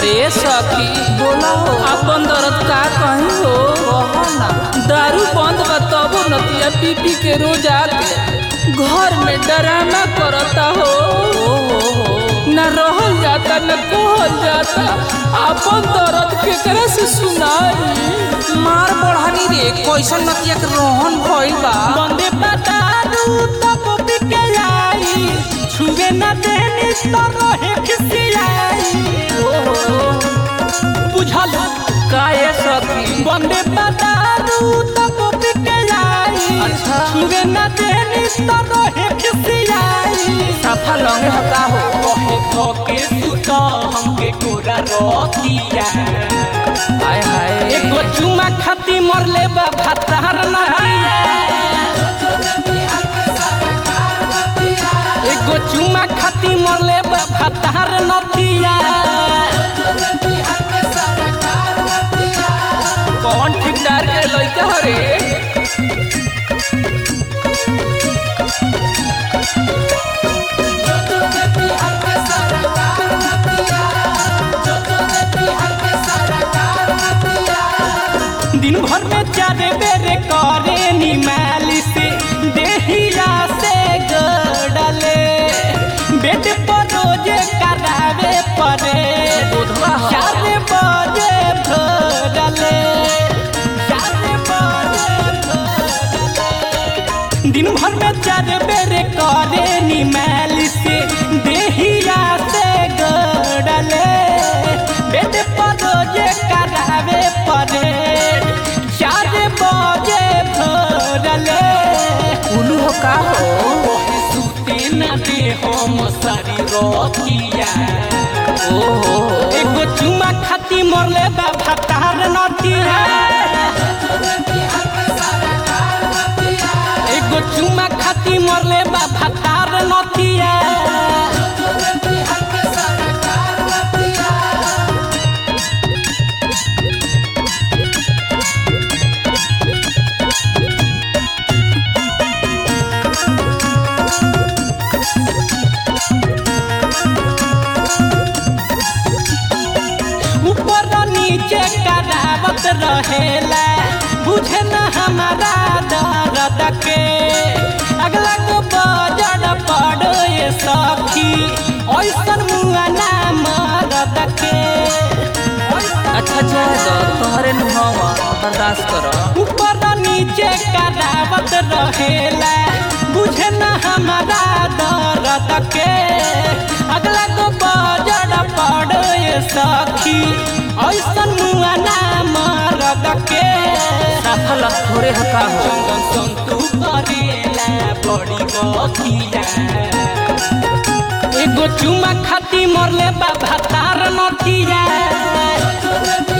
ए सखी बोला हो अपन दर्द का कहीं हो कहो ना दारू बंद बा तबो नतिया पी पी के रोज आके घर में डराना करता हो ओ हो हो न रहल जाता न कहल जाता अपन दर्द केकरा से सुनाई मार बढ़ानी रे कैसन नतिया के रोहन भइल बा बंदे बतारू तब बिके आई छुए न देनी तो रहे खिसियाई बुझल काहे सखी बंदे बतारू तब बिके आई अच्छा। छुए न देनी तो रहे खिसियाई सफा लंगे हका हो कहे थके सुता हमके कोरा रतिया हाय हाय एगो चुमा खाती मरले बा भातार नहिया एगो चुमा खाती मरले बा भातार नथिया कौन ठेकेदार के लइका हो रे दिन भर में चारे बेरे करे नी मालिश देहिया से गड़ले बेड पर रोजे करावे पड़े बुधवा हो चार बजे भरले चार बजे भरले दिन भर में चार बेर करे नी मालिश देहिया से गड़ले बेड पर रोजे करावे पड़े चार बजे भरले उलू हो का हो सुते न दे हम सारी रोतिया ओ हो हो एगो चुमा खाती मरले बा भातार नतिया एगो चुमा खाती मरले बा भातार नतिया ऊपर नीचे करावत रहेला बुझे न हमारा दर्द के अगला को बजड़ पड़ो ये सखी ऐसन मुआ ना मरद के अच्छा जाए तो तोहरे नुहवा बर्दाश्त करो ऊपर नीचे करावत रहेला बुझे न हमारा दर्द के अगला को बजड़ पड़ो ये सखी ऐसन मुआ ना मरद के सफल थोड़े हका हो चंदन संतू करेला बड़ी गतिया एगो चुमा खाती मरले बा भातार नथिया